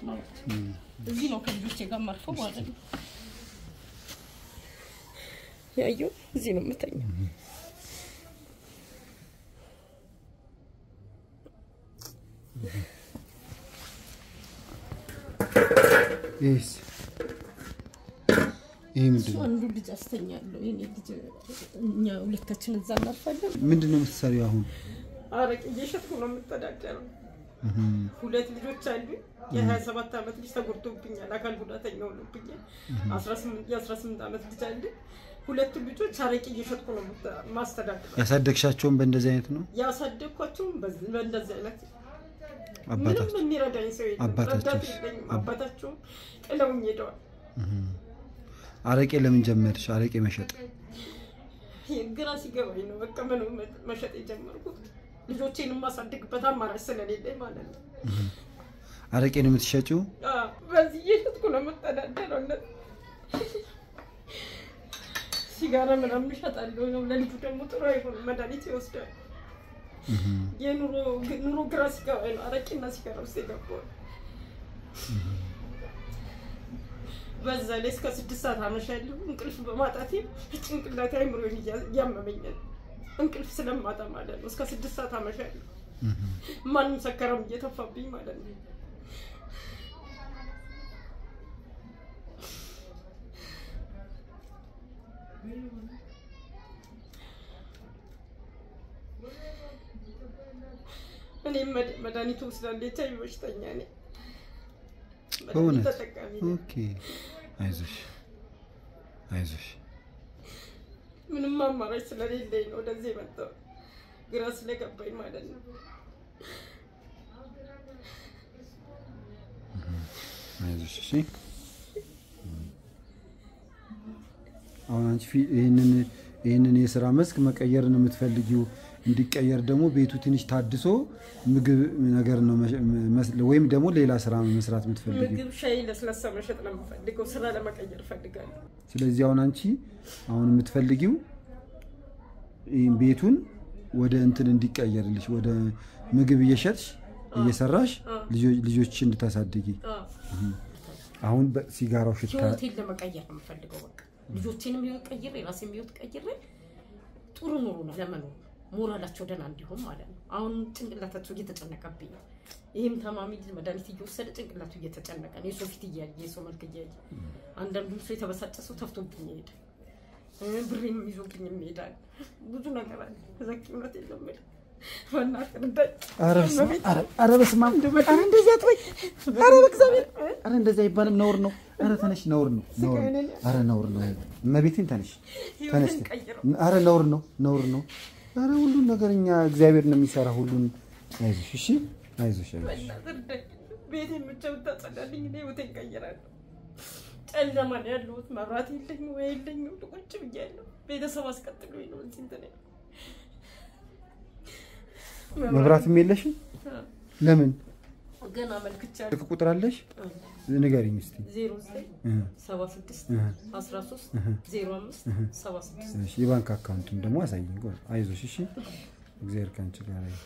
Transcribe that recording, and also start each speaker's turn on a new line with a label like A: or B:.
A: ነው። እዚህ ነው ከልጆቼ ጋር ማርፈው ማለት ነው። ያየው እዚህ ነው የምተኛው።
B: ይህስ ይህ ምንድን
A: እሱ
B: ነው?
A: አንዱ ልጅ አስተኛለሁ። የኔ ልጅ እኛ ሁለታችን እዛ እናርፋለን።
B: ምንድን ነው የምትሰሪው አሁን?
A: አረቄ እየሸጥኩ ነው የምተዳደረው። ሁለት ልጆች አሉ። የሀያ ሰባት ዓመት ልጅ ተጎድቶብኛል፣ አካል ጉዳተኛ ሆኖብኛል። የአስራ ስምንት ዓመት ልጅ አለ። ሁለቱ ልጆች አረቄ እየሸጥኩ ነው የምተ- ማስተዳደረው።
B: ያሳደግሻቸውን በእንደዚህ አይነት ነው?
A: ያሳደግኳቸውም በዚህ- በእንደዚህ አይነት ምንም
B: አባታቸው
A: የሚረዳኝ ሰው የለም።
B: አባታቸውስ?
A: ረዳት የለኝም። አባታቸውም ጥለውኝ ሄደዋል።
B: አረቄ ለምን ጀመርሽ? አረቄ መሸጥ
A: ግራ ሲገባኝ ነው በቃ ምን መሸጥ የጀመርኩት ልጆቼን የማሳድግበት አማራጭ ስለሌለኝ ማለት ነው።
B: አረቄ ነው የምትሸጪው?
A: አዎ፣ በዚህ እየሸጥኩ ነው የምተዳደረው። እነ- ሲጋራ ምናምን እሸጣለሁ። ነው ለልጁ ደግሞ ጥሩ አይሆንም፣ መድኃኒት ይወስዳል። የኑሮ ኑሮ ግራ ሲገባኝ ነው አረቄና ሲጋራ ውስጥ የገባው። በዛ ላይ እስከ ስድስት ሰዓት አመሻለሁ። እንቅልፍ በማጣቴ ጭንቅላቴ አይምሮን እያመመኛል። እንቅልፍ ስለማጣ ማለት ነው። እስከ ስድስት ሰዓት አመሻለሁ። ማንም ሰከረም እየተፋብኝ ማለት ነው። እኔም መድ- መድኃኒቱ ወስዳለሁ። ኤች አይ ቪ በሽተኛ ነኝ። መድኃኒት
B: በእውነት?
A: ተጠቃሚ ነኝ።
B: ኦኬ። አይዞሽ አይዞሽ።
A: ምንም አማራጭ ስለሌለኝ ነው ወደዚህ የመጣው ግራ ስለገባኝ ማለት ነው።
B: አይዞሽ እሺ። አሁን አንቺ ፊ- ይህንን ይህንን የስራ መስክ መቀየር ነው የምትፈልጊው። እንዲቀየር ደግሞ ቤቱ ትንሽ ታድሶ ምግብ ነገር ነው መሸ- መስ- ወይም ደግሞ ሌላ ስራ መስራት የምትፈልጊው።
A: ምግብ፣ ሻይ፣ ለስላሳ መሸጥ ነው የምፈልገው። ስራ ለመቀየር እፈልጋለሁ።
B: ስለዚህ አሁን አንቺ አሁን የምትፈልጊው ይህን ቤቱን ወደ እንትን እንዲቀየርልሽ ወደ ምግብ እየሸጥሽ እየሰራሽ ልጆ- ልጆችሽ እንድታሳድጊ
A: አዎ፣
B: አሁን በሲጋራው ሽታ
A: ህይወቴን ለመቀየር ነው የምፈልገው። በቃ ልጆቼንም ህይወት ቀይሬ የራሴን ህይወት ቀይሬ ጥሩ ኑሮ ነው ለመኖር ሞራላቸው ደህና እንዲሆን ማለት ነው። አሁን ጭንቅላታቸው እየተጨነቀብኝ ነው። ይህም ታማሚ ልጅ መድኃኒት እየወሰደ ጭንቅላቱ እየተጨነቀ ነው። የሰው ፊት እያየ የሰው መልክ እያየ አንዳንዱ ሰው የተበሳጨ ሰው ተፍቶብኝ ይሄዳል። ብሬንም ይዞብኝ ይሄዳል። ብዙ ነገር አለ። ዘኪ እውነት የለም የምልህ በእናትህ እርዳኝ።
B: ኧረ በስመ አብ፣ ኧረ- ኧረ በስመ አብ፣ ኧረ እንደዚህ አትበይ፣ ኧረ በእግዚአብሔር፣ ኧረ እንደዚህ አይባልም፣ ነውር ነው። ኧረ ተነሽ፣ ነውር ነው፣ ነውር ነው። ኧረ ነውር ነው። እመቤቴን ተነሽ፣ ተነሽ።
A: ህይወትን ቀይረው።
B: ኧረ ነውር ነው፣ ነውር ነው። ኧረ ሁሉን ነገር እኛ እግዚአብሔር ነው የሚሰራ ሁሉን። አይዞሽ፣ እሺ፣ አይዞሽ፣ አይዞሽ።
A: በእናትህ እርዳኝ። ቤቴን ብቻ ብታጸዳልኝ እኔ ህይወቴን ቀይራለሁ። ጨለማ ነው ያለሁት። መብራት የለኝ ወይ የለኝ ቁጭ ብያለሁ። ቤተሰብ አስቀጥሎኝ ነው እዚህ እንትን ያለው።
B: መብራትም የለሽም? ለምን?
A: ገና አመልክቻለሁ።
B: ስልክ ቁጥር አለሽ? ንገሪኝ እስኪ።
A: ዜሮ ዘጠኝ
B: እ
A: ሰባ ስድስት አስራ ሶስት ዜሮ አምስት ሰባ ስድስት
B: እሺ፣ የባንክ አካውንቱን ደግሞ አሳይኝ። ቆይ፣ አይዞሽ፣ እሺ። እግዚአብሔር ከአንቺ ጋር ይሁን።